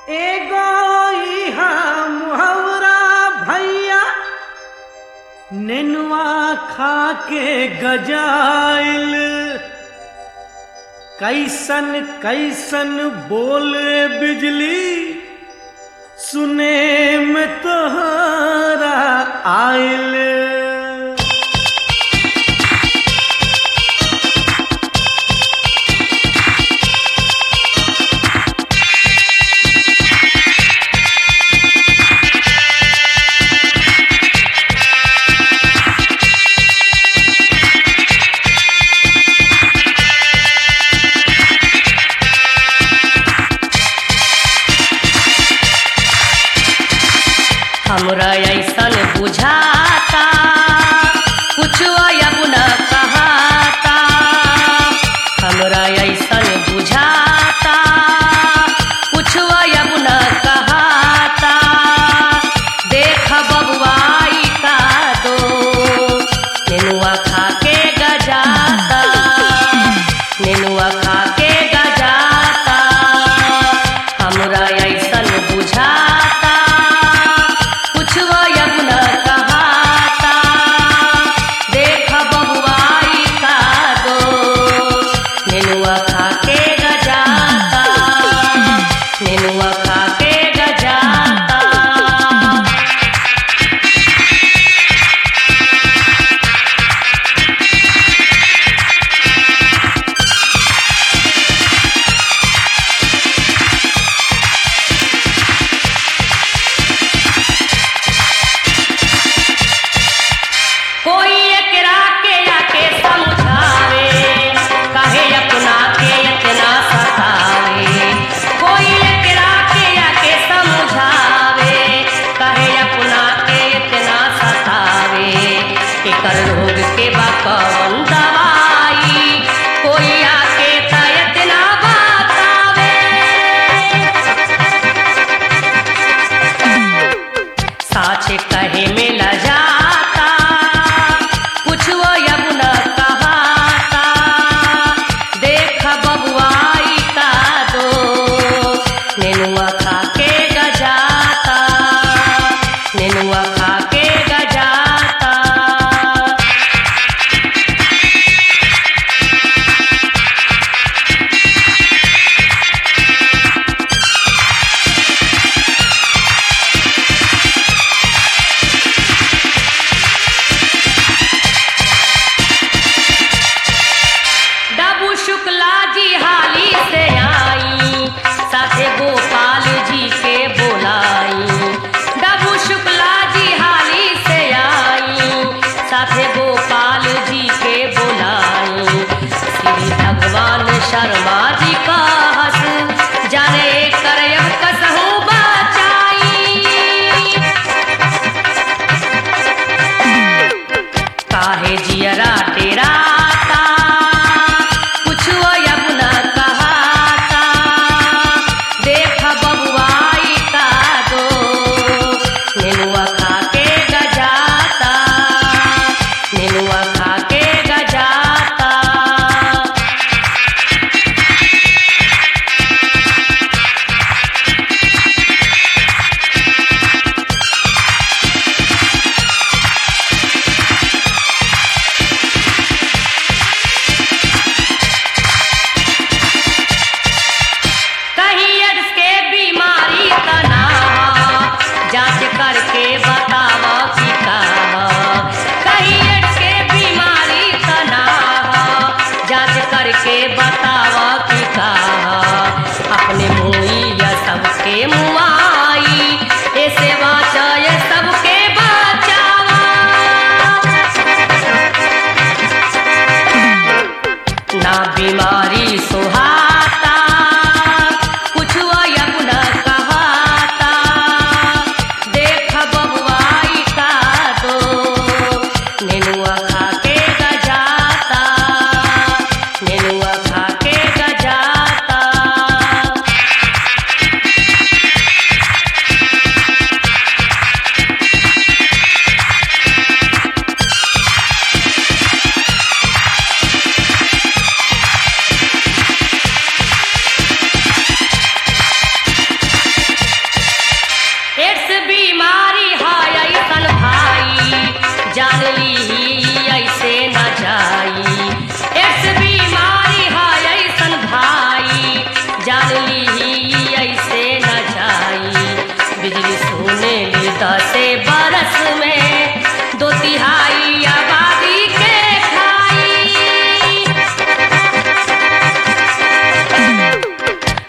एगो इहा मुहवरा भैया नेनुआ खा के गजाइल कैसन कैसन बोले बिजली सुने में तोहरा आइल हमरा ऐसन बुझाता कुछ अब न कहाता हमरा ऐसन बुझाता कुछ अब न कहाता देख बबुआई का दो नेनुआ खा के गजाता नेनुआ खा के गजाता हमरा ऐसन बुझाता कुछ अब न कहाता देख बबुआई का दो नेनुआ खा के गजाता नेनुआ खा के गजाता कोई एकरा के आके समझावे काहे अपना के इतना सतावे कोई एकरा के आके समझावे काहे अपना के इतना सतावे एकर रोग के बा कौन दवाई कोई आके त इतना बतावे साच कहे में ल जाता कुछ अब न कहाता देख बबुआई का दो नेनुआ खा के गजाता नेनुआ खा के गजाता डबू शुक्ला जी हाली से आई साथे गोपाल जी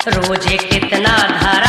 रोजे कितना धरा